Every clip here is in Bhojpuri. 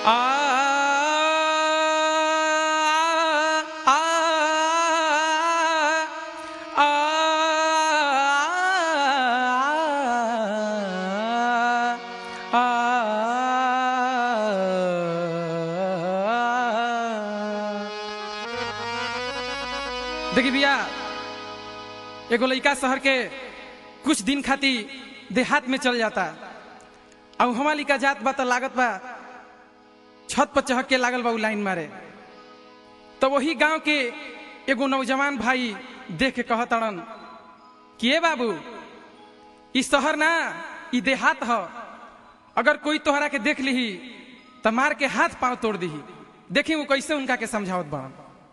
आ आ आ देखी भैया एगो लड़का शहर के कुछ दिन खातिर देहात में चल जाता अब हमारा लिका जात बा तो लागत बा छत पर चहक के लागल बा उ लाइन मारे तो वही गांव के एगो नौजवान भाई देख के कहत अड़न कि ए बाबू ई शहर ना ई देहात ह अगर कोई तोहरा के देख लीही तो मार के हाथ पांव तोड़ दीही देखी वो कैसे उनका के समझावत बा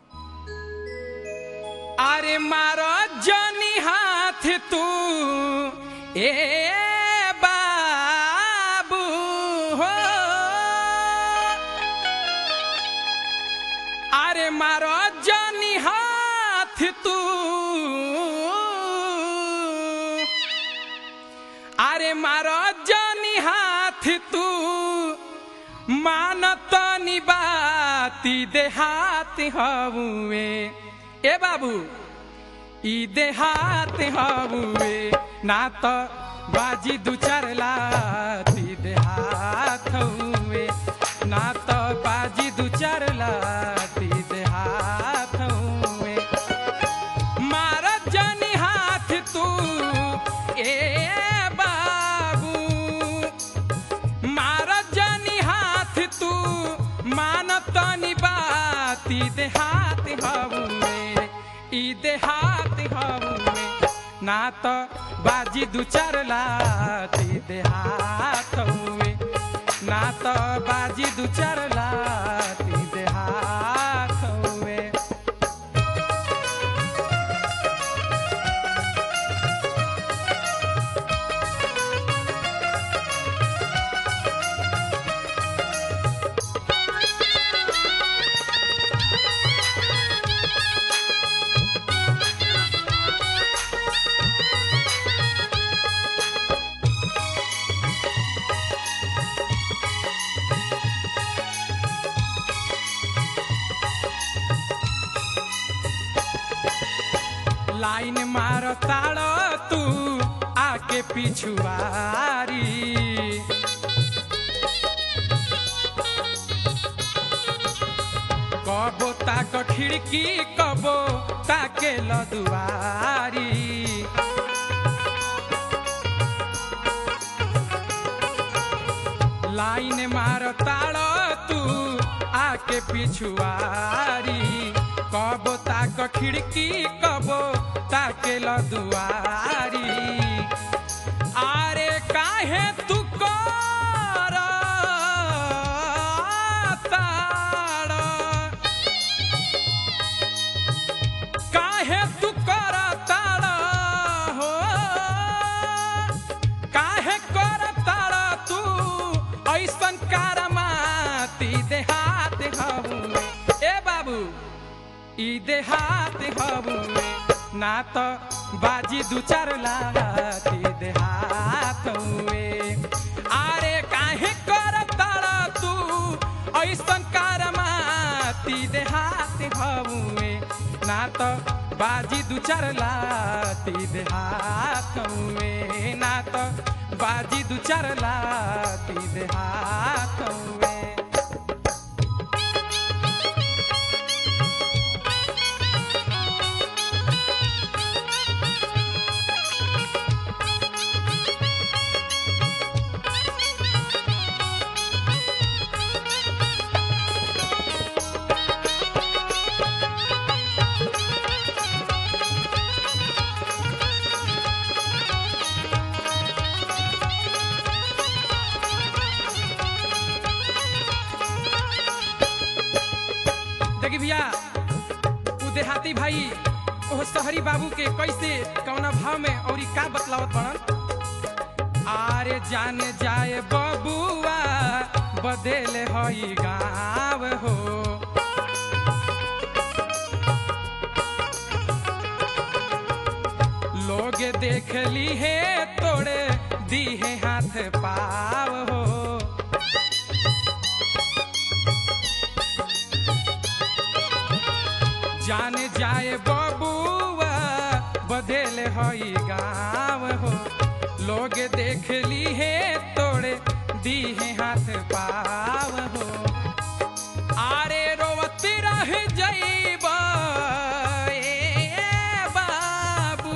अरे मारो जनी हाथ तू ए बाबू हो अरे मारो जनी हाथ तू अरे मारो जनी हाथ तू मानत बाती देहात हवे ए बाबू ई देहात हवे ना तो बाजी दू चार लाती देहात हवे ना तो बाजी दू चार लाती देहात हवे मार जनी हाथ तू ए बाबू मार जनी हाथ तू मानतनी बाती देहात हवे ई देहात हवे ना तो बाजी दू चार लाती देहात हवे ना तो बाजी दू चार लाती देहात हवे लाइन मार ताड़ो तू आके पिछुआरी कबो ताक खिड़की कबो ताके लदुआरी लाइन मार ताड़ो तू आके पिछुआरी कबो ताक खिड़की कबो ताके लदुआरी आरे काहे तू कर ताड़ काहे तू कर ताड़ हो काहे कर ताड़ तू ऐसन कारमाती देहात हवे ए बाबू ई देहात हवे ना तो बाजी दू चार लाती देहात हुए आरे काहे कर तारा तू ऐसन कारमाती देहात हवे ना तो बाजी दू चार लाती देहात हुए ना तो बाजी दू चार लाती देहात हुए देखी भैया उ देहाती भाई ओह शहरी बाबू के कैसे कौना भाव में और का बतलावत बनन आरे जाने जाए बबुआ बदेले हई गाँव हो लोग देख ली है तोड़े दी है हाथ पाव हो जान जाए बबुआ बदल हई गाँव हो लोग देख ली है तोड़े दी है हाथ पाव हो आरे रोवत रह जईब ए बाबू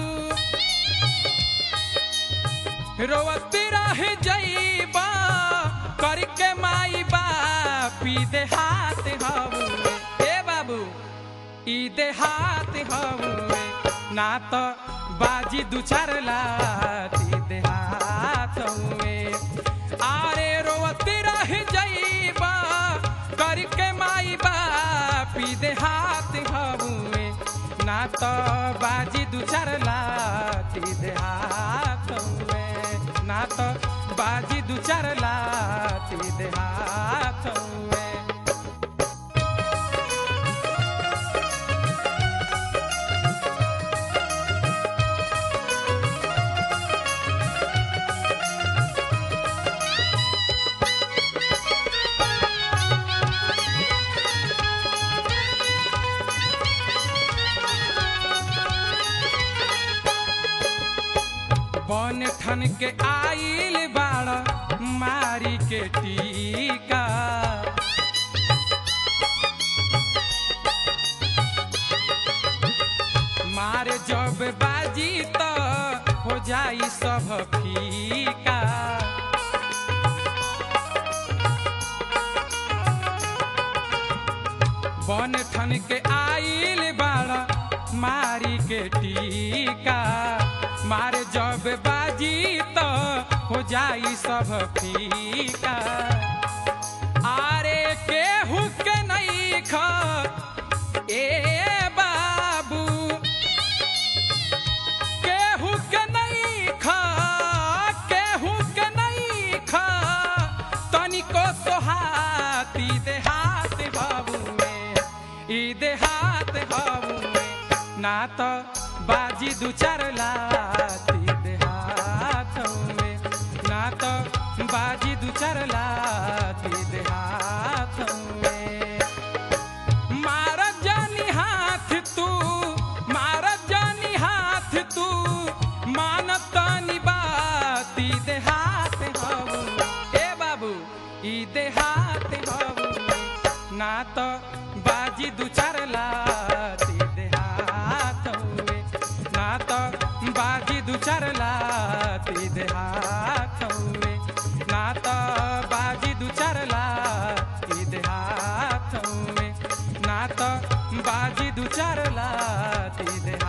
रोवत रह जईब करके माई बापी दे हाथ हवे ए बाबू ई दे हाथ हवे ना तो बाजी दू चार लाती दे हाथ हवे आरे रोवत रह जईब करके माई बापी दे हाथ हवे ना तो बाजी दू चार लाती दे हाथ हवे ना तो बाजी दू चार लाती दे हाथ हवे बन ठन के आइल बाड़ मारी के टीका मार जब बाजी तो हो जाई सब फीका बन ठन के आइल बाड़ मारी के टीका मार जब बाजी तो हो जाई सब फीका आरे केहू के नहीं ख ए बाबू केहू के नहीं ख केहू के नहीं ख तनिको सोहाती देहात बाबूए ई देहात बाबूए ना तो बाजी दू चार लाती देहात में ना तो बाजी दू चार लाती देहात में मार जानी हाथ तू मार जानी हाथ तू मानतानी बाती देहात हबू ए बाबू ई देहात हबू ना तो बाजी दू चार लाती देहात हुए ना तो बाजी दू चार लाती देहात हुए ना तो बाजी दू चार लाती देहात हुए ना तो बाजी दू चार लाती देहात